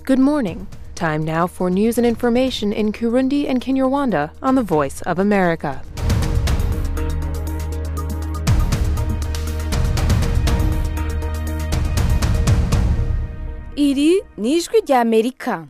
Good morning. Time now for news and information in Kurundi and Kinyarwanda on the Voice of America. iri ni ijwi rya amerika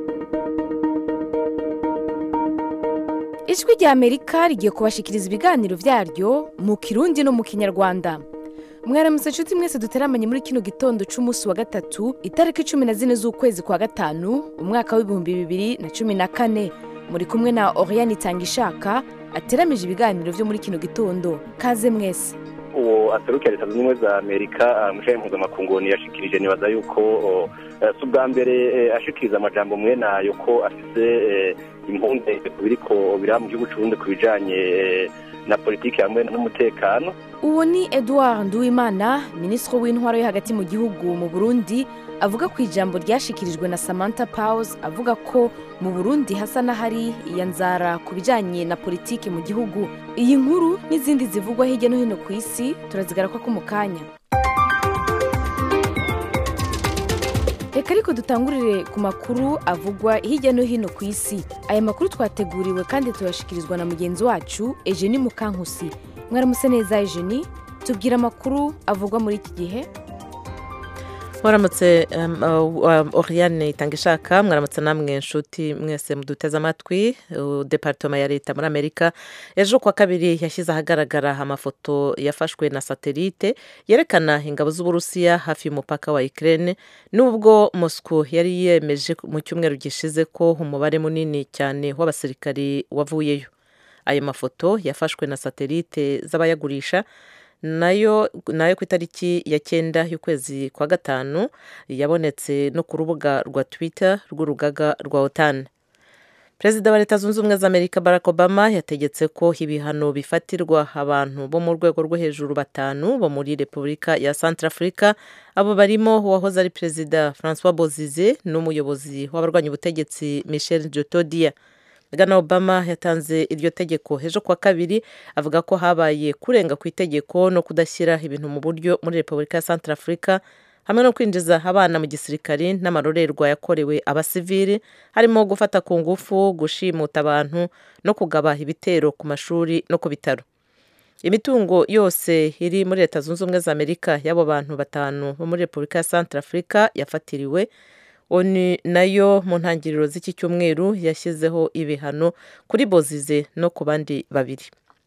ijwi rya amerika rigiye kubashikiriza ibiganiro byaryo mu kirundi no mu kinyarwanda mwaramutse inshuti mwese duteramanye muri kino gitondo c'umunsi wa gatatu itariki cumi na zine z'ukwezi kwa gatanu umwaka w'ibihumbi bibiri na cumi na kane muri kumwe na oriane itangishaka ateramije ibiganiro vyo muri kino gitondo kaze mwese uwo aserukira leta zunze ubumwe za amerika umushayi mpuzamakungu yashikirije nibaza yuko si ubwa mbere ashikiriza amajambo mwe nayo ko afise impungenge ku biriko biraba mu gihugu c'uburundi ku bijanye na politiki hamwe n'umutekano uwo ni edouard nduwimana minisitiri w'intwaro yo hagati mu gihugu mu burundi avuga ku ijambo ryashikirijwe na samantha powers avuga ko mu burundi hasa n'ahari iyanzara ku bijanye na politiki mu gihugu iyi nkuru n'izindi zivugwa hirya no hino ku isi turazigaruka ko mu kanya reka ariko dutangurire ku makuru avugwa hirya no hino ku isi aya makuru twateguriwe kandi tuyashikirizwa na mugenzi wacu ejeni mukankusi mwaramutse neza ejeni tubwira amakuru avugwa muri iki gihe mwaramutse oriane itanga ishaka mwaramutse namwe nshuti mwese muduteze amatwi deparitoma ya leta muri amerika ejo kuwa kabiri yashyize ahagaragara amafoto yafashwe na satelite yerekana ingabo z'uburusiya hafi y'umupaka wa ikirere nubwo mosco yari yemeje mu cyumweru gishize ko umubare munini cyane w'abasirikari wavuyeyo ayo mafoto yafashwe na satelite z'abayagurisha nayo nayo ku itariki ya cyenda y'ukwezi kwa gatanu yabonetse no ku rubuga rwa twitter rw'urugaga rwa otan perezida wa leta zunze ubumwe za amerika barack obama yategetse ko ibihano bifatirwa abantu bo mu rwego rwo hejuru batanu bo muri repubulika ya centrafrica abo barimo uwahoze ari perezida francois bozize n'umuyobozi w'abarwanya ubutegetsi michel jotodia bwana obama yatanze iryo tegeko ejo kuwa kabiri avuga ko habaye kurenga ku itegeko no kudashyira ibintu mu buryo muri repubulika ya centrafrica hamwe no kwinjiza abana mu gisirikari n'amarorerwa yakorewe abasivili harimo gufata ku ngufu gushimuta abantu no kugaba ibitero ku mashuri no ku bitaro imitungo yose iri muri leta zunze ubumwe za amerika y'abo bantu batanu bo muri repubulika ya centrafrica yafatiriwe oni nayo mu ntangiriro z'iki cyumweru yashyizeho ibihano kuri bozize no ku bandi babiri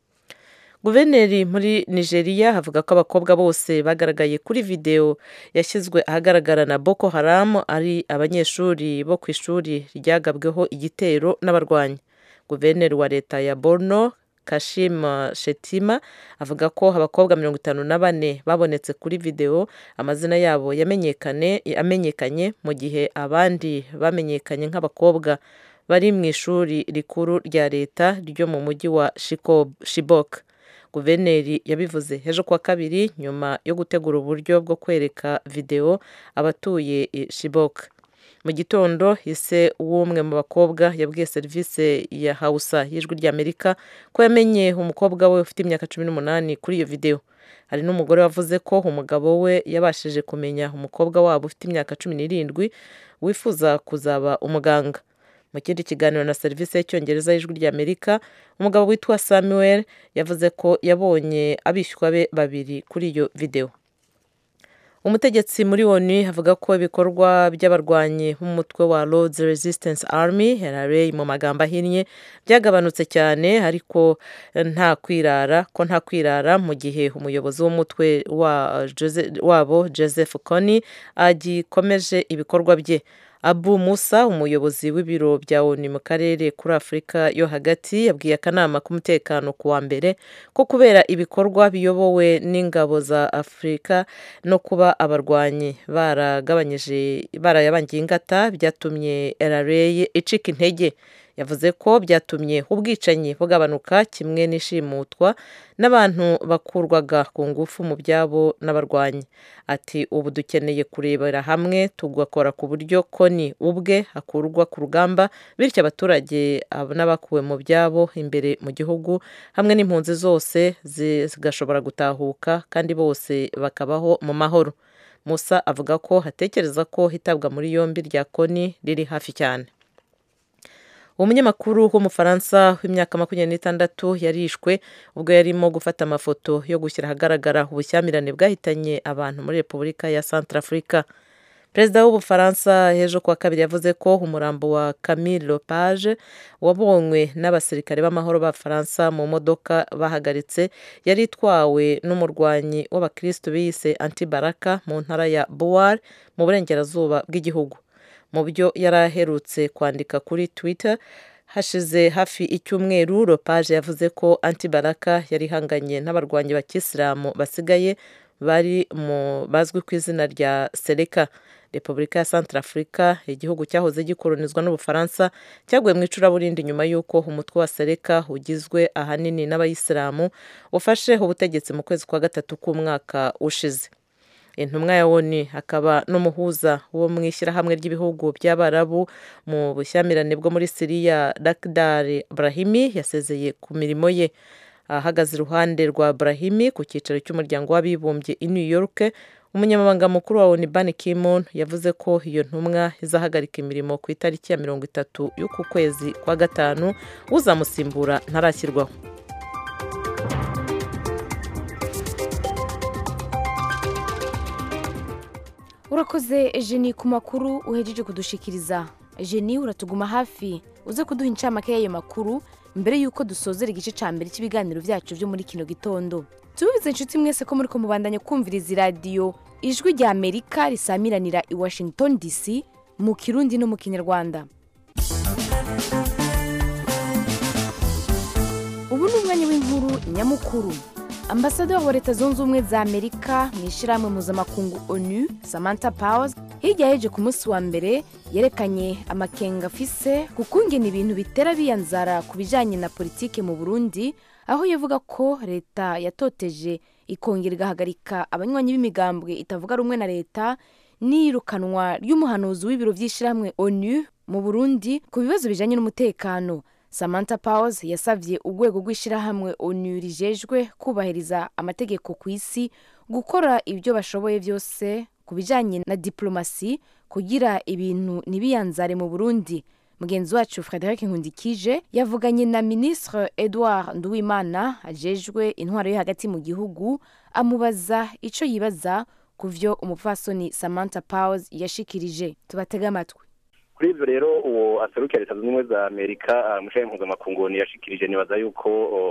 guverineri muri nigeria avuga ko abakobwa bose bagaragaye kuri videwo yashyizwe ahagaragara na boko haram ari abanyeshuri bo ku ishuri ryagabweho igitero n'abarwanyi guverineri wa leta ya borno kashima shetima avuga ko abakobwa mirongo itanu na bane babonetse kuri videwo amazina yabo yamenyekane amenyekanye mu gihe abandi bamenyekanye nk'abakobwa bari mu ishuri rikuru rya leta ryo mu mujyi wa shibok guverineri yabivuze ejo kuwa kabiri nyuma yo gutegura uburyo bwo kwereka videwo abatuye shibok mu gitondo ise w'umwe mu bakobwa yabwiye serivisi ya hawusa y'ijwi ry'amerika ko yamenye umukobwa we ufite imyaka cumi n'umunani kuri iyo videwo hari n'umugore wavuze ko umugabo we yabashije kumenya umukobwa wabo ufite imyaka cumi n'irindwi wifuza kuzaba umuganga mu kindi kiganiro na serivisi y'icyongereza y'ijwi ry'amerika umugabo witwa samuel yavuze ko yabonye abishywa be babiri kuri iyo videwo umutegetsi muri oni avuga ko ibikorwa by'abarwanyi b'umutwe wa Lord's Resistance Army LRA mu magambo ahinnye byagabanutse cyane ariko nta kwirara ko nta kwirara mu gihe umuyobozi w'umutwe wa wabo Joseph Kony agikomeje ibikorwa bye abu musa umuyobozi w'ibiro bya oni mu karere kuri afurika yo hagati yabwiye akanama k'umutekano ku wa mbere ko kubera ibikorwa biyobowe n'ingabo za afurika no kuba abarwanyi baragabanyije barayabangiye ingata byatumye rra icika intege yavuze ko byatumye ubwicanyi bugabanuka kimwe n'ishimutwa n'abantu bakurwaga ku ngufu mu byabo n'abarwanyi ati ubu dukeneye kurebera hamwe tugakora ku buryo koni ubwe akurwa ku rugamba bityo abaturage n'abakuwe mu byabo imbere mu gihugu hamwe n'impunzi zose zigashobora gutahuka kandi bose bakabaho mu mahoro musa avuga ko hatekereza ko hitabwa muri yombi rya koni riri hafi cyane umunyamakuru w'umufaransa w'imyaka makumyabiri n'itandatu yarishwe ubwo yarimo gufata amafoto yo gushyira ahagaragara ubushyamirane bwahitanye abantu muri repubulika ya centrafrica perezida w'ubufaransa ejo kuwa kabiri yavuze ko umurambo wa camille lepage wabonywe n'abasirikare b'amahoro b'abafaransa mu modoka bahagaritse yari itwawe n'umurwanyi w'abakirisitu biyise antibaraka mu ntara ya buwar mu burengerazuba bw'igihugu mu byo yari aherutse kwandika kuri twitter hashize hafi icyumweru lepage yavuze ko antibaraka yari ihanganye n'abarwanyi ba kisilamu basigaye bari mu bazwi ku izina rya sereka repubulika ya centrafrica igihugu cyahoze gikolonizwa n'ubufaransa cyaguye mu icuraburindi nyuma y'uko umutwe wa sereka ugizwe ahanini n'abayisilamu ufashe ubutegetsi mu kwezi kwa gatatu k'umwaka ushize intumwa ya woni akaba n'umuhuza wo mu ishyirahamwe ry'ibihugu by'abarabu mu bushyamirane bwo muri siriya lakdar brahimi yasezeye ku mirimo ye ahagaze iruhande rwa brahimi ku cyicaro cy'umuryango w'abibumbye i new york umunyamabanga mukuru wa oni ban kimon yavuze ko iyo ntumwa izahagarika imirimo ku itariki ya mirongo itatu y'uku kwezi kwa gatanu uzamusimbura ntarashyirwaho urakoze jeni ku makuru uhejeje kudushikiriza jeni uratuguma hafi uze kuduha incamake y'ayo makuru mbere y'uko dusozera igice cya mbere cy'ibiganiro byacu byo muri kino gitondo tubibize inshuti mwese ko muri ko mubandanya kumviriza iradiyo ijwi rya amerika risamiranira i washington dc mu kirundi no mu kinyarwanda ubu ni umwanya w'inkuru nyamukuru ambasaderi wa leta zunze ubumwe za amerika mu ishyirahamwe mpuzamakungu onu samantha powers hirya yeje ku munsi wa mbere yerekanye amakenga afise ku kungena ibintu bitera biyanzara ku bijyanye na politike mu burundi aho yavuga ko leta yatoteje ikongera igahagarika abanywanyi b'imigambwe itavuga rumwe na leta n'iyirukanwa ry'umuhanuzi w'ibiro by'ishyirahamwe onu mu burundi ku bibazo bijyanye n'umutekano samantha powers yasabye urwego rw'ishyirahamwe onu rijejwe kubahiriza amategeko ku isi gukora ibyo bashoboye byose ku bijyanye na diplomasi kugira ibintu ntibiyanzare mu burundi mugenzi wacu frederic nkundikije yavuganye na minisitiri edouard nduwimana ajejwe intwaro yo hagati mu gihugu amubaza icyo yibaza ku byo umupfasoni samantha powers yashikirije tubatege amatwi kuri ibyo rero uwo aserukira leta zunze ubumwe za amerika umushahara mpuzamakungu yashikirije nibaza yuko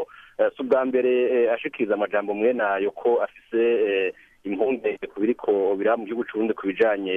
si ubwa mbere ashikiriza amajambo mwe nayo ko afise impungenge ku biriko biraba mu gihugu cy'uburundi ku bijanye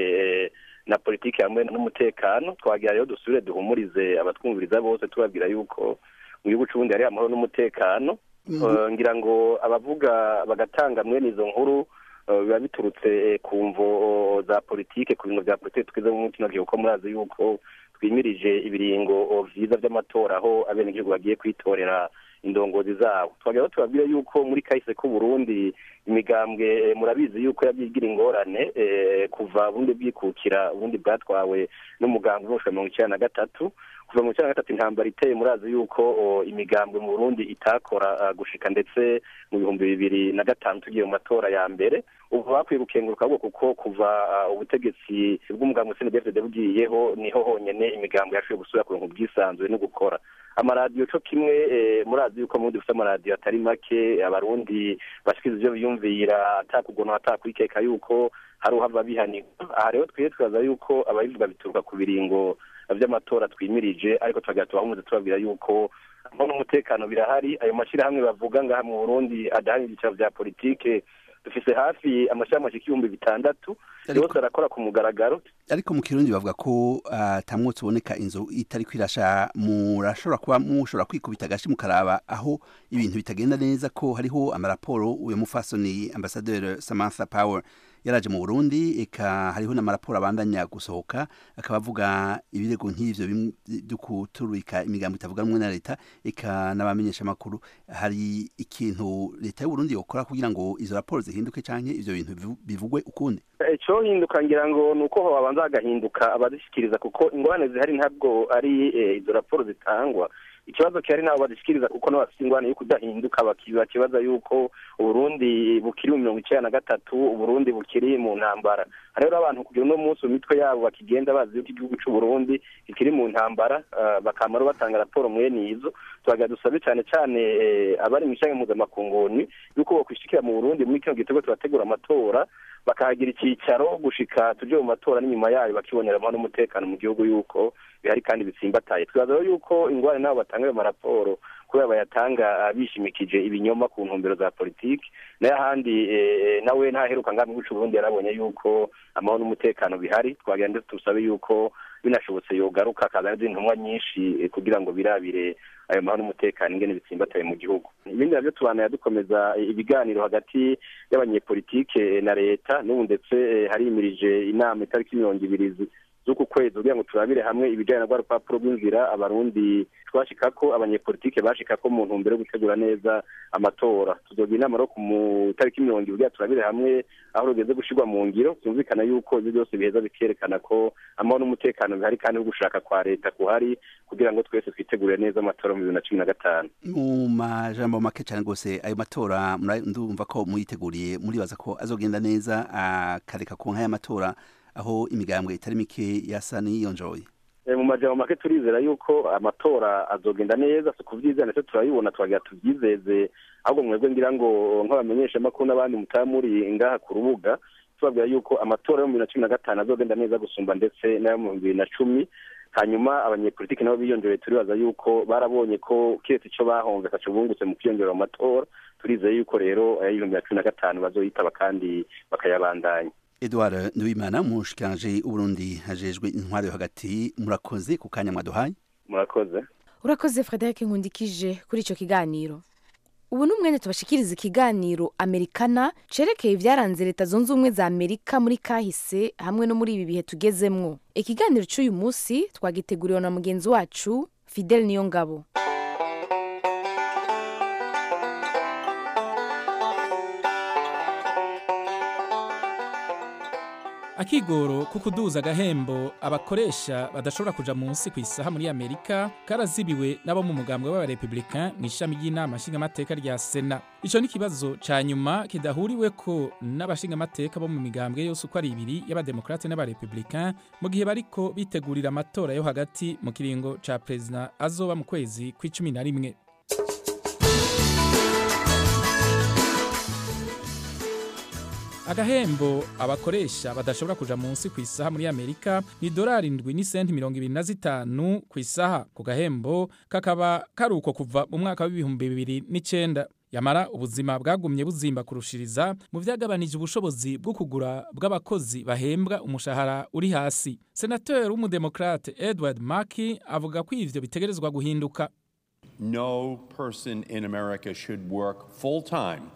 na politiki hamwe n'umutekano twagira rero dusubire duhumurize abatwumviriza bose tubabwira yuko mu gihugu cy'uburundi hari amahoro n'umutekano ngira ngo abavuga bagatanga mwene izo nkuru biba biturutse ku mvo za politike ku bintu bya politiki twize mu kino gihe kuko murazi yuko twimirije ibiringo vyiza by'amatora aho abenegihugu bagiye kwitorera indongozi zabo twagira tubabwire yuko muri kahise k'uburundi imigambwe murabizi yuko yabyigira ingorane kuva bundi bwikukira ubundi bwatwawe n'umugambwe w'umushoro mirongo icyenda na gatatu kuva mu icyenda na gatatu intambara iteye murazi yuko imigambwe mu burundi itakora gushika ndetse mu bihumbi bibiri na gatanu tugiye mu matora ya mbere ubu bakwiye gukenguruka ahubwo kuko kuva ubutegetsi bw'umugambwe cndfd bugiyeho niho honyine imigambwe yashoboye gusubira ku bintu bwisanzuye no gukora amaradiyo cyo kimwe murazi yuko mundi dufite amaradiyo atari make abarundi bashikiriza ibyo biyumvira atakugona atakwikeka yuko hari uhava bihanirwa aha rero twiye twibaza yuko ababivuga bituruka ku biringo by'amatora twimirije ariko tukagira tubahumuze tubabwira yuko amahoro n'umutekano birahari ayo mashyirahamwe bavuga ngaha mu burundi adahari ibyicaro bya politike dufise hafi amashyirahamwe ashika ibihumbi bitandatu yose arakora ku mugaragaro ariko mu kirundi bavuga ko atamwotsi uboneka inzu itari kwirasha murashobora kuba mushobora kwikubita agashi mukaraba aho ibintu bitagenda neza ko hariho amaraporo uyu mufasoni ambasaderi samantha power yaraje mu burundi eka hariho n'amaraporo abandanya gusohoka akaba avuga ibirego nk'ivyo byo kuturika imigambo itavuga rumwe na leta eka n'abamenyesha amakuru hari ikintu leta y'uburundi yokora kugira ngo izo raporo zihinduke canke ivyo bintu bivugwe ukundi icyo hinduka ngira ngo ni uko babanza hagahinduka abazishyikiriza kuko ingorane zihari ntabwo ari izo raporo zitangwa ikibazo kihari nabo badashikiriza kuko nabo bafite ingwane yo kudahinduka bakibaza yuko uburundi bukiri mu mirongo icenda na gatatu uburundi bukiri mu ntambara hariho abantu kugira uno munsi mu mitwe yabo bakigenda bazi yuko igihugu c'uburundi kikiri mu ntambara bakamara batanga raporo mwene izo tubagira dusabe cane cane abari mw'ishyanga mpuzamakunguni yuko bokwishikira mu burundi muri kino gitego turategura amatora bakahagira icyicaro gushika tuje mu matora n'inyuma yayo bakibonera amahoro n'umutekano mu gihugu yuko bihari kandi bitsimbataye twibaza rero yuko ingwara nabo batanga ayo maraporo kubera bayatanga bishimikije ibinyoma ku ntumbero za politiki nayo ahandi nawe ntaheruka ngambi guca uburundi yarabonye yuko amahoro n'umutekano bihari twagira ndetse tusabe yuko binashobotse yogaruka akazana izindi ntumwa nyinshi kugira ngo birabire ayo mahoro n'umutekano ingene bitsimbataye mu gihugu ibindi navyo tubanaya dukomeza ibiganiro hagati y'abanyepolitike na leta n'ubu ndetse harimirije inama itariki mirongo ibiri z'uku kwezi kugira ngo turabire hamwe ibijanye na rwa rupapuro rw'inzira abarundi twashikako abanyepolitike bashikako mu ntumbero yo gutegura neza amatora tuzogira inama rero ku tariki mirongo ibiri kugira turabire hamwe aho rugeze gushirwa mu ngiro byumvikana yuko ivyo byose biheza bikerekana ko amahoro n'umutekano bihari kandi no gushaka kwa leta kuhari kugira ngo twese twitegurire neza amatora mu bibiri na cumi na gatanu mu majambo make cyane rwose ayo matora ndumva ko muyiteguriye muribaza ko azogenda neza akareka ku nka y'amatora aho imigambwe itari mike yasa n'iyonjoye mu majambo make turizera yuko amatora azogenda neza si kuvyizera ndetse turabibona twagira tuvyizeze ahubwo mwebwe ngira ngo nk'abamenyesha makuru n'abandi mutaba muri ngaha ku rubuga tubabwira yuko amatora yo mu bibiri na cumi na gatanu azogenda neza gusumba ndetse n'ayo mu bibiri na cumi hanyuma abanyepolitiki nabo biyongereye turibaza yuko barabonye ko kiretse ico bahomve ataco bungutse mu kwiyongera mu matora turizeye yuko rero ay'ibihumbi na cumi na gatanu bazoyitaba kandi bakayabandanya Edouard Nduwimana umushikiranje Uburundi hajejwe intwari yo hagati murakoze ku kanya mwaduhaye murakoze urakoze Frederic Nkundikije kuri ico kiganiro ubu ni umwanya tubashikiriza ikiganiro amerikana cerekeye ibyaranze leta zunze ubumwe za amerika muri kahise hamwe no muri ibi bihe tugezemwo ikiganiro cy'uyu munsi twagiteguriwe na mugenzi wacu fidel niyongabo akigoro ko kuduza agahembo abakoresha badashobora kuja munsi ku isaha muri amerika karazibiwe n'abo mu mugambwe w'abarepublicain mu ishami ry'inama nshingamateka rya sena ico ni ikibazo ca nyuma kidahuriweko n'abashingamateka bo mu migambwe yose uko ari ibiri y'abademokrate n'abarepublicain mu gihe bariko bitegurira amatora yo hagati mu kiringo ca perezida azoba mu kwezi kw'icumi na rimwe agahembo abakoresha badashobora kuja munsi ku isaha muri amerika ni dolari indwi n'isenti mirongo ibiri na zitanu ku isaha ku gahembo kakaba kari uko kuva mu mwaka w'ibihumbi bibiri n'icenda yamara ubuzima bwagumye buzimba kurushiriza mu vyagabanije ubushobozi bwo kugura bw'abakozi bahembwa umushahara uri hasi senateri w'umudemokrate edward maki avuga ko ivyo bitegerezwa guhinduka no person in america should work full time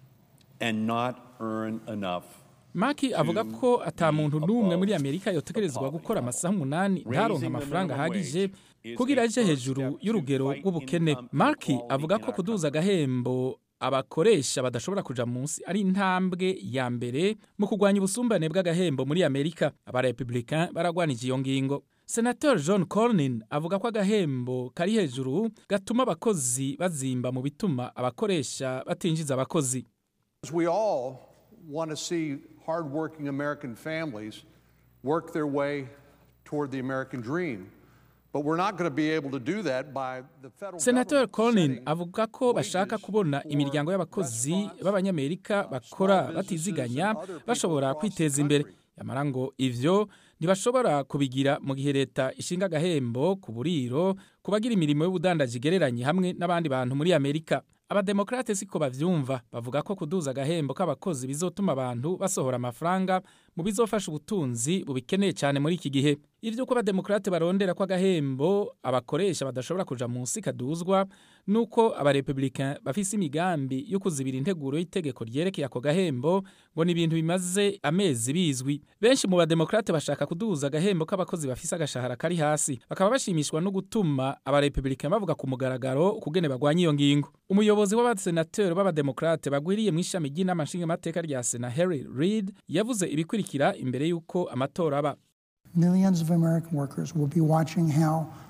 and not earn enough maki avuga ko ata muntu n'umwe muri amerika yotegerezwa gukora amasaha umunani ntaronka amafaranga ahagije kugira aje hejuru y'urugero rw'ubukene maki avuga ko kuduza agahembo abakoresha badashobora kuja munsi ari intambwe ya mbere mu kurwanya ubusumbane bw'agahembo muri amerika abarepublicain baragwanije iyo ngingo senator john cornyn avuga ko agahembo kari hejuru gatuma abakozi bazimba mu bituma abakoresha batinjiza abakozi We all want to see hardworking American families work their way toward the American dream. But we're not going to be able to do that by the federal senator government colin setting avuga ko bashaka kubona imiryango y'abakozi b'abanyamerika bakora batiziganya bashobora kwiteza imbere yamara ngo ivyo ntibashobora kubigira mu gihe leta ishinga agahembo ku buriro ku bagira imirimo y'ubudandaji igereranye hamwe n'abandi bantu muri amerika abademokrate siko bavyumva bavuga ko kuduza agahembo k'abakozi bizotuma abantu basohora amafaranga mu bizofasha ubutunzi bubikeneye cyane muri iki gihe ivy'uko abademokrate barondera ko agahembo abakoresha badashobora kuja munsi kaduzwa nuko abarepublicain bafise imigambi yo kuzibira integuro y'itegeko ryerekeye ako gahembo ngo ni ibintu bimaze amezi bizwi benshi mu bademokrate bashaka kuduza agahembo k'abakozi bafise agashahara kari hasi bakaba bashimishwa no gutuma abarepublicain bavuga ku mugaragaro ukugene bagwanya iyo ngingo umuyobozi w'abasenateri b'abademokrate bagwiriye mu ishami ry'inama nshingamateka rya sena harry reid yavuze ibikurikira imbere y'uko amatora aba Millions of American workers will be watching how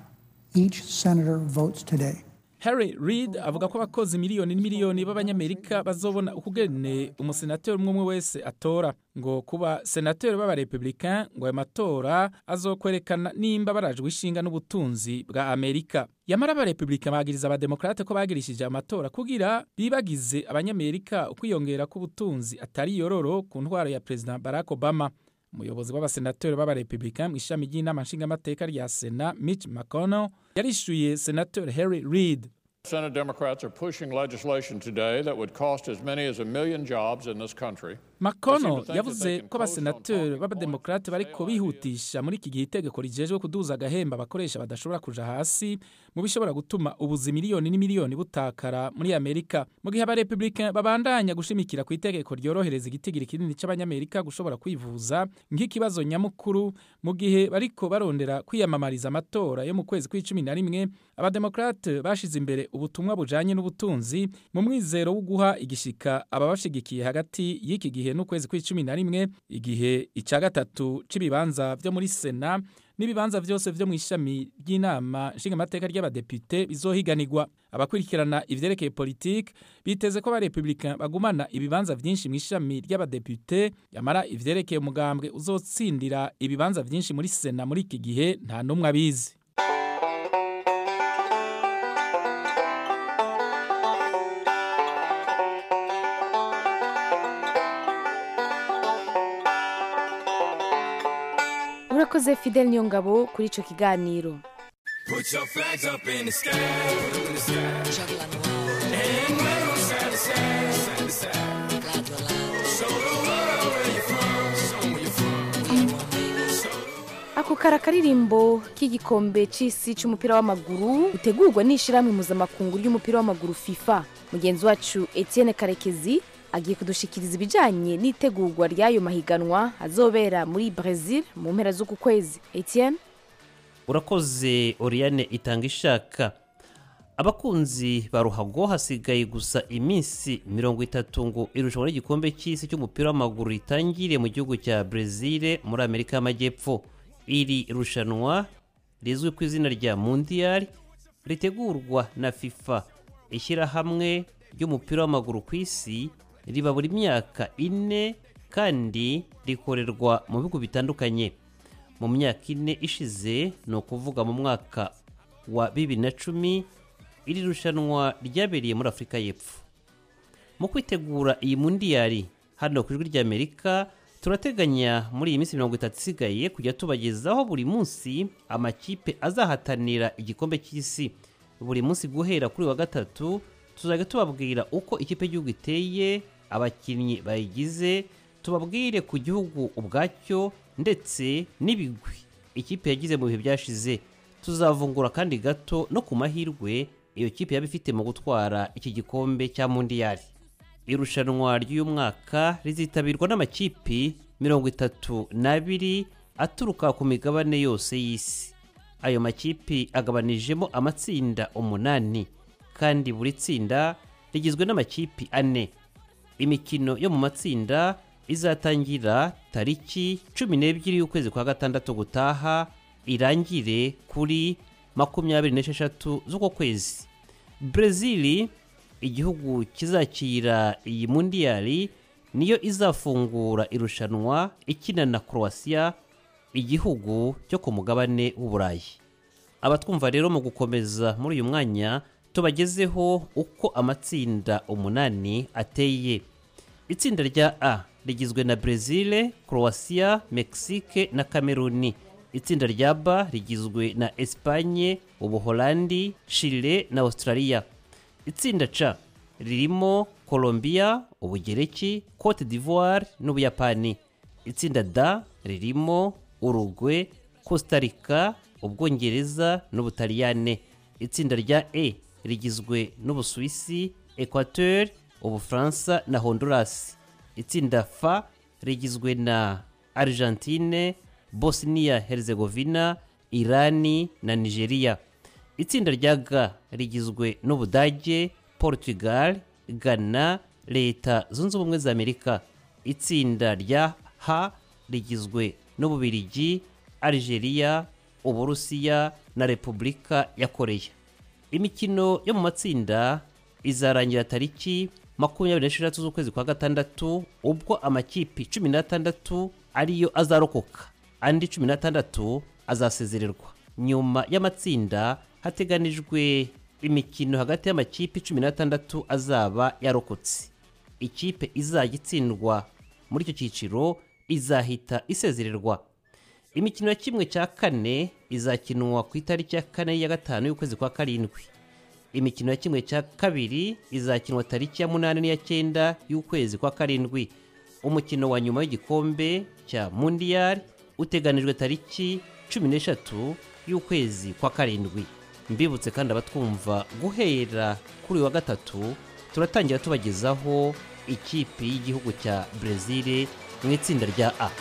each senator votes today. Harry Reid avuga ko abakozi miliyoni n'imiliyoni b'abanyamerika bazobona ukugene umusenateri umwe umwe wese atora ngo kuba senateri b'abarepublicain ngo ayo matora azokwerekana nimba barajwe ishinga n'ubutunzi bwa amerika yamara abarepublicain bagiriza abademokrate ko bagirishije amatora kugira bibagize abanyamerika ukwiyongera k'ubutunzi atari yororo ku ntwaro ya perezida barack obama umuyobozi w'abasenateri b'abarepublicain mu ishami ry'inama nshingamateka rya sena mitch mcconnell yarishyuye senateri harry reid Senate Democrats are pushing legislation today that would cost as many as a million jobs in this country. McConnell yavuze ko abasenateri b'abademokrate bariko bihutisha muri iki gihe itegeko rijejwe kuduza agahemba abakoresha badashobora kuja hasi mu bishobora gutuma ubuzi miliyoni n'imiliyoni butakara muri amerika mu gihe abarepublicain babandanya gushimikira ku itegeko ryorohereza igitigiri kinini c'abanyamerika gushobora kwivuza nk'ikibazo nyamukuru mu gihe bariko barondera kwiyamamariza amatora yo mu kwezi kw'icumi na rimwe abademokrate bashize imbere ubutumwa bujanye n'ubutunzi mu mwizero wo guha igishika ababashigikiye hagati y'iki gihe n'ukwezi kw'icumi na rimwe igihe icya gatatu c'ibibanza vyo muri sena n'ibibanza vyose vyo mu ishami ry'inama nshingamateka ry'abadepite bizohiganirwa abakurikirana ivyerekeye politike biteze ko abarepublicain bagumana ibibanza vyinshi mu ishami ry'abadepite yamara ivyerekeye umugambwe uzotsindira ibibanza vyinshi muri sena muri iki gihe nta n'umwe abizi urakoze fidel niyongabo kuri icyo kiganiro Put your flags up in the sky, put 'em in the sky. And wave 'em side to side, side to side. Show the world where you're from, show 'em where you're from. ako kari akaririmbo k'igikombe cy'isi cy'umupira w'amaguru utegurwa n'ishyirahamwe mpuzamakungu ry'umupira w'amaguru fifa mugenzi wacu etienne karekezi agiye kudushikiriza ibijyanye n'itegurwa ry'ayo mahiganwa azobera muri brezil mu mpera z'uku kwezi etienne urakoze oriyane itanga ishaka abakunzi ba ruhago hasigaye gusa iminsi mirongo itatu ngo irushanwa ry'igikombe cy'isi cy'umupira w'amaguru ritangire mu gihugu cya brezil muri amerika y'amajyepfo iri rushanwa rizwi ku izina rya mundiyari ritegurwa na fifa ishyirahamwe ry'umupira w'amaguru ku isi riba buri myaka ine kandi rikorerwa mu bihugu bitandukanye mu myaka ine ishize ni ukuvuga mu mwaka wa bibiri na cumi iri rushanwa ryabereye muri afurika y'epfo mu kwitegura iyi mundiyari hano ku ijwi ry'amerika turateganya muri iyi minsi mirongo itatu isigaye kujya tubagezaho buri munsi amakipe azahatanira igikombe cy'isi buri munsi guhera kuri wa gatatu tuzajya tubabwira uko ikipe y'igihugu iteye abakinnyi bayigize tubabwire ku gihugu ubwacyo ndetse n'ibigwi ikipe yagize mu bihe byashize tuzavungura kandi gato no ku mahirwe iyo kipe yaba ifite mu gutwara iki gikombe cya mundiyari irushanwa ry'uyu mwaka rizitabirwa n'amakipi mirongo itatu n'abiri aturuka ku migabane yose y'isi ayo makipi agabanijemo amatsinda umunani kandi buri tsinda rigizwe n'amakipi ane imikino yo mu matsinda izatangira tariki cumi n'ebyiri y'ukwezi kwa gatandatu gutaha irangire kuri makumyabiri n'esheshatu z'uko kwezi brezil igihugu kizakira iyi mundiyari niyo izafungura irushanwa ikina na croatia igihugu cyo ku mugabane w'uburayi abatwumva rero mu gukomeza muri uyu mwanya tubagezeho uko amatsinda umunani ateye itsinda rya a rigizwe na brezil croatia mexique na cameruni itsinda rya b rigizwe na espanye ubuholandi chile na australia itsinda c ririmo colombia ubugereki cote d'ivoire n'ubuyapani itsinda d ririmo uruguay costa rica ubwongereza n'ubutaliyane itsinda rya e rigizwe n'ubusuwisi equateur ubufaransa na honduras itsinda f rigizwe na argentine bosnia herzegovina irani na nigeria itsinda rya g rigizwe n'ubudage portugal ghana leta zunze ubumwe za amerika itsinda rya h rigizwe n'ububirigi algeria uburusiya na repubulika ya koreya imikino yo mu matsinda izarangira tariki makumyabiri n'esheshatu z'ukwezi kwa gatandatu ubwo amakipi cumi n'atandatu ariyo azarokoka andi cumi n'atandatu azasezererwa nyuma y'amatsinda hateganijwe imikino hagati y'amakipe cumi n'atandatu azaba yarokotse ikipe izajya itsindwa muri icyo cyiciro izahita isezererwa imikino ya kimwe cya kane izakinwa ku itariki ya kane ya gatanu y'ukwezi kwa karindwi imikino ya kimwe cya kabiri izakinwa tariki ya munani n'iya cyenda y'ukwezi kwa karindwi umukino wa nyuma w'igikombe cya mundiyari uteganijwe tariki cumi n'eshatu y'ukwezi kwa karindwi mbibutse kandi abatwumva guhera kuri uyu wa gatatu turatangira tubagezaho ikipe y'igihugu cya brezil mu itsinda rya a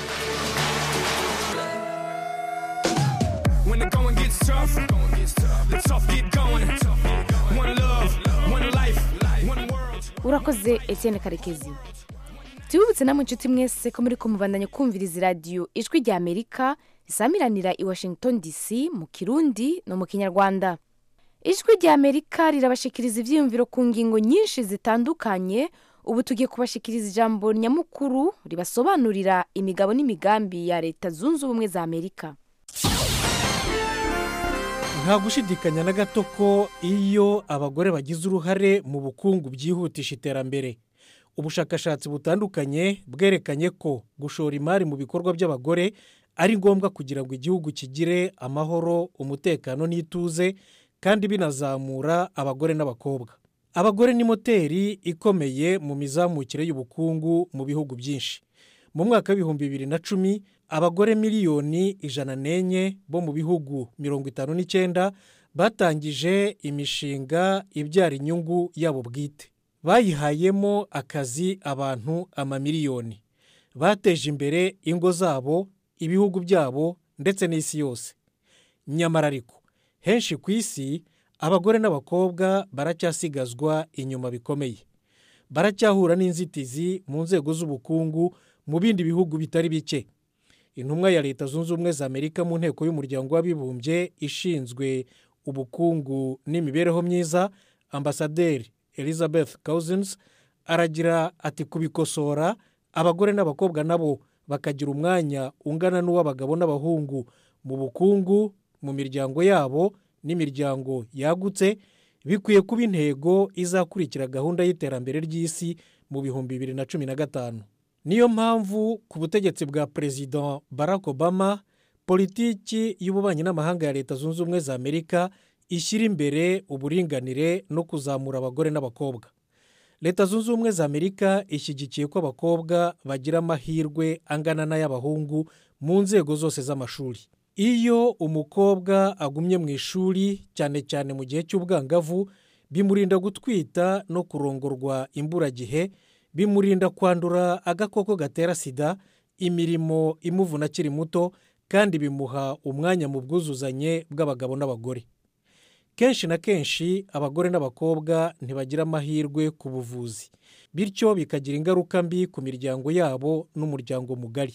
When the going gets tough, the tough get going. One love, one life, one world. urakoze etienne karekezi tubibutse namwe inshuti mwese ko muri kumubandanya kumviriza iradiyo ijwi rya amerika risamiranira i washington dc mu kirundi no mu kinyarwanda ijwi rya amerika rirabashikiriza ibyiyumviro ku ngingo nyinshi zitandukanye ubu tugiye kubashikiriza ijambo nyamukuru ribasobanurira imigabo n'imigambi ya leta zunze ubumwe za amerika nta gushidikanya na gato ko iyo abagore bagize uruhare mu bukungu byihutisha iterambere ubushakashatsi butandukanye bwerekanye ko gushora imari mu bikorwa by'abagore ari ngombwa kugira ngo igihugu kigire amahoro umutekano n'ituze kandi binazamura abagore n'abakobwa abagore ni moteri ikomeye mu mizamukire y'ubukungu mu bihugu byinshi mu mwaka w'ibihumbi bibiri na cumi abagore miliyoni ijana n'enye bo mu bihugu mirongo itanu n'icyenda batangije imishinga ibyara inyungu yabo bwite bayihayemo akazi abantu amamiliyoni bateje imbere ingo zabo ibihugu byabo ndetse n'isi yose nyamara ariko henshi ku isi abagore n'abakobwa baracyasigazwa inyuma bikomeye baracyahura n'inzitizi mu nzego z'ubukungu mu bindi bihugu bitari bike intumwa ya leta zunze ubumwe za amerika mu nteko y'umuryango w'abibumbye ishinzwe ubukungu n'imibereho myiza ambasaderi elizabeth cousins aragira ati kubikosora abagore n'abakobwa nabo bakagira umwanya ungana n'uw'abagabo n'abahungu mu bukungu mu miryango yabo n'imiryango yagutse bikwiye kuba intego izakurikira gahunda y'iterambere ry'isi mu bihumbi bibiri na cumi na gatanu niyo mpamvu ku butegetsi bwa perezida barack obama politiki y'ububanyi n'amahanga ya leta zunze ubumwe za amerika ishyira imbere uburinganire no kuzamura abagore n'abakobwa leta zunze ubumwe za amerika ishyigikiye ko abakobwa bagira amahirwe angana n'ay'abahungu mu nzego zose z'amashuri iyo umukobwa agumye mu ishuri cyane cyane mu gihe cy'ubwangavu bimurinda gutwita no kurongorwa imburagihe bimurinda kwandura agakoko gatera sida imirimo imuvuna akiri muto kandi bimuha umwanya mu bwuzuzanye bw'abagabo n'abagore kenshi na kenshi abagore n'abakobwa ntibagira amahirwe ku buvuzi bityo bikagira ingaruka mbi ku miryango yabo n'umuryango mugari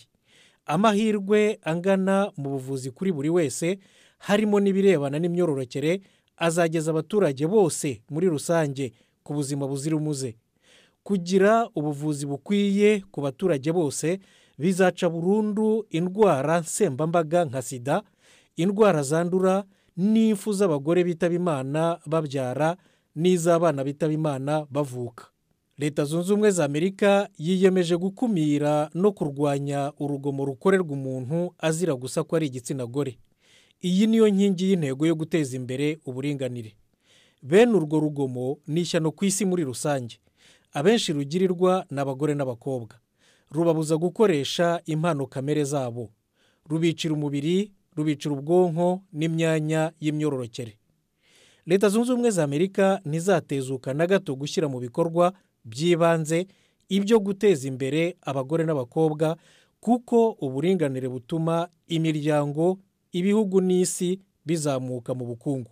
amahirwe angana mu buvuzi kuri buri wese harimo n'ibirebana n'imyororokere azageza abaturage bose muri rusange ku buzima buzira umuze kugira ubuvuzi bukwiye ku baturage bose bizaca burundu indwara nsembambaga nka sida indwara zandura n'impfu z'abagore bitaba imana babyara n'iz'abana bitaba imana bavuka leta zunze ubumwe za amerika yiyemeje gukumira no kurwanya urugomo rukorerwa umuntu azira gusa ko ari igitsina gore iyi niyo nkingi y'intego yo guteza imbere uburinganire bene urwo rugomo ni ishyano ku isi muri rusange abenshi rugirirwa ni abagore n'abakobwa rubabuza gukoresha impano kamere zabo rubicira umubiri rubicira ubwonko n'imyanya y'imyororokere leta zunze ubumwe za amerika ntizatezuka na gato gushyira mu bikorwa by'ibanze ibyo guteza imbere abagore n'abakobwa kuko uburinganire butuma imiryango ibihugu n'isi bizamuka mu bukungu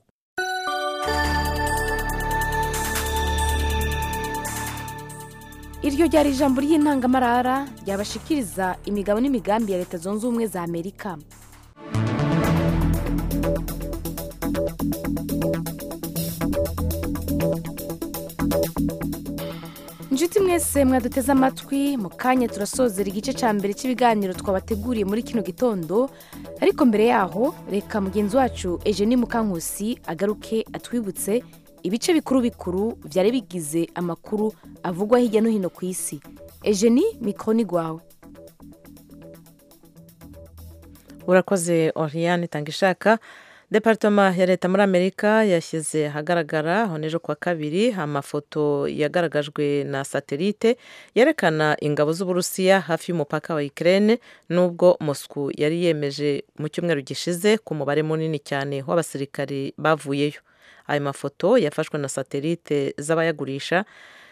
iryo ryari ijambo ry'intangamarara ryabashikiriza imigabo n'imigambi ya leta zunze ubumwe za amerika inshuti mwese mwaduteze amatwi mu kanya turasozera igice cya mbere cy'ibiganiro twabateguriye muri kino gitondo ariko mbere yaho reka mugenzi wacu Eugenie mukankusi agaruke atwibutse ibice bikuru bikuru byari bigize amakuru avugwa hirya no hino ku isi Eugenie mikoro ni rwawe urakoze oriyani itanga ishaka deparitoma ya leta muri amerika yashyize ahagaragara aho n'ejo kuwa kabiri amafoto yagaragajwe na satelite yerekana ingabo z'uburusiya hafi y'umupaka wa ikirere n'ubwo moscou yari yemeje mu cyumweru gishize ku mubare munini cyane w'abasirikari bavuyeyo ayo mafoto yafashwe na satelite z'abayagurisha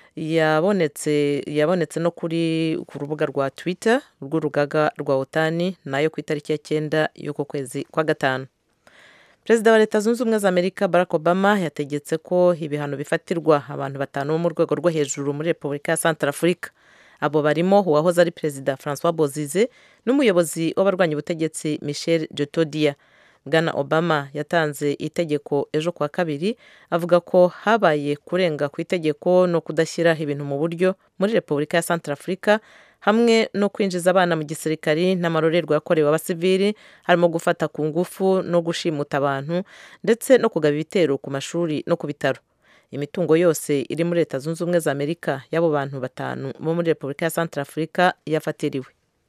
yabonetse yabonetse no kuri ku rubuga rwa twitter rw'urugaga rwa otani nayo ku itariki ya cyenda y'uko kwezi kwa gatanu perezida wa leta zunze ubumwe za amerika barack obama yategetse ko ibihano bifatirwa abantu batanu bo mu rwego rwo hejuru muri repubulika ya santarafurika abo barimo uwahoze ari perezida francois bozize n'umuyobozi w'abarwanya ubutegetsi michel jotodia bwana obama yatanze itegeko ejo kuwa kabiri avuga ko habaye kurenga ku itegeko no kudashyira ibintu mu buryo muri repubulika ya santarafurika hamwe no kwinjiza abana mu gisirikari n'amarorerwa yakorewe abasivili harimo gufata ku ngufu no gushimuta abantu ndetse no kugaba ibitero ku mashuri no ku bitaro imitungo yose iri muri leta zunze ubumwe za amerika y'abo bantu batanu bo muri repubulika ya santarafurika yafatiriwe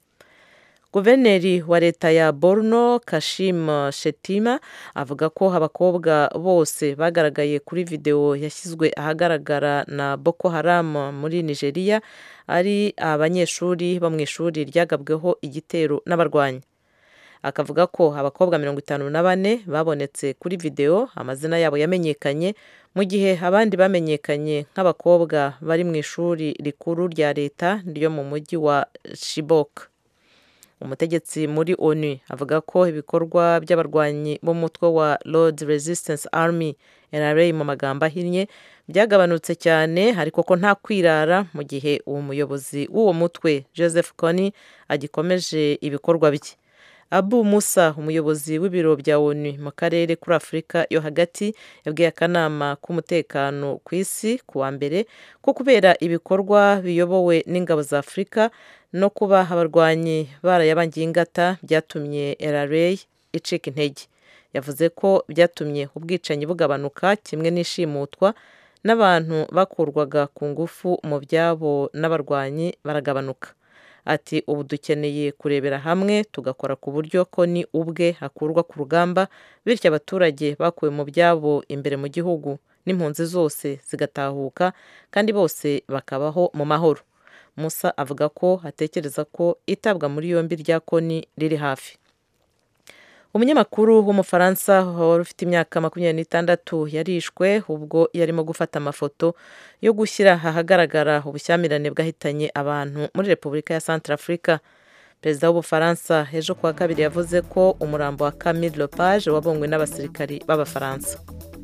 guverineri wa leta ya borno kashim shetima avuga ko abakobwa bose bagaragaye kuri videwo yashyizwe ahagaragara na boko haram muri nigeria ari abanyeshuri bo mu ishuri ryagabweho igitero n'abarwanyi akavuga ko abakobwa mirongo itanu na bane babonetse kuri videwo amazina yabo yamenyekanye mu gihe abandi bamenyekanye nk'abakobwa bari mu ishuri rikuru rya leta ryo mu mujyi wa shibok umutegetsi muri onu avuga ko ibikorwa by'abarwanyi b'umutwe wa Lord Resistance Army NRA mu magambo ahinnye byagabanutse cyane ariko ko nta kwirara mu gihe uwo muyobozi w'uwo mutwe Joseph Kony agikomeje ibikorwa bye abu musa umuyobozi w'ibiro bya onu mu karere kuri afurika yo hagati yabwiye akanama k'umutekano ku isi ku wa mbere ko kubera ibikorwa biyobowe n'ingabo za afurika no kuba abarwanyi barayabangiye ingata byatumye rra icika intege yavuze ko byatumye ubwicanyi bugabanuka kimwe n'ishimutwa n'abantu bakurwaga ku ngufu mu byabo n'abarwanyi baragabanuka ati ubu dukeneye kurebera hamwe tugakora ku buryo ko ni ubwe akurwa ku rugamba bityo abaturage bakuwe mu byabo imbere mu gihugu n'impunzi zose zigatahuka kandi bose bakabaho mu mahoro musa avuga ko atekereza ko itabwa muri yombi rya koni riri hafi umunyamakuru w'umufaransa wari ufite imyaka makumyabiri n'itandatu yarishwe ubwo yarimo gufata amafoto yo gushyira ahagaragara ubushyamirane bwahitanye abantu muri repubulika ya santarafurika perezida w'ubufaransa ejo kuwa kabiri yavuze ko umurambo wa camille lepage wabonywe n'abasirikari b'abafaransa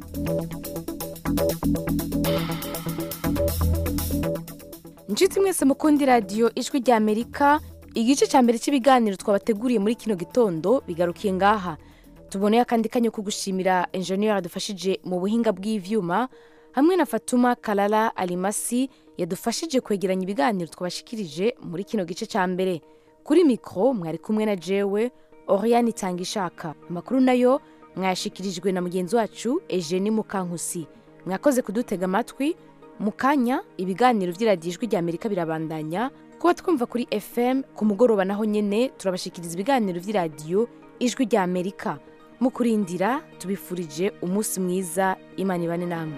inshuti mwese mukundi radiyo ijwi rya amerika igice cya mbere cy'ibiganiro twabateguriye muri kino gitondo bigarukiye ngaha tuboneye akandi kanya ko gushimira enjeniyeri yadufashije mu buhinga bw'ibyuma hamwe na fatuma karara arimasi yadufashije kwegeranya ibiganiro twabashikirije muri kino gice cya mbere kuri mikoro mwari kumwe na jewe oriyani itanga ishaka amakuru nayo mwayashikirijwe na mugenzi wacu ejeni mukankusi mwakoze kudutega amatwi mu kanya ibiganiro by'iradiyo ijwi rya amerika birabandanya kuba twumva kuri fm ku mugoroba naho nyine turabashikiriza ibiganiro by'iradiyo ijwi rya amerika mu kurindira tubifurije umunsi mwiza imana ibane namwe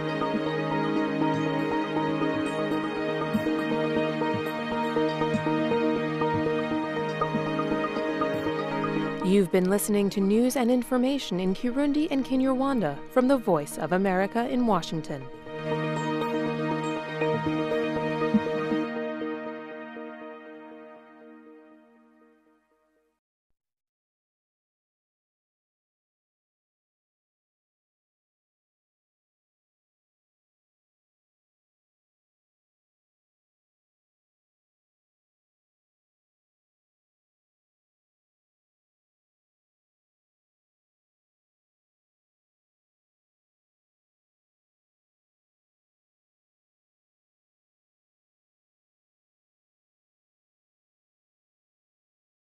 You've been listening to news and information in Kirundi and Kinyarwanda from the Voice of America in Washington.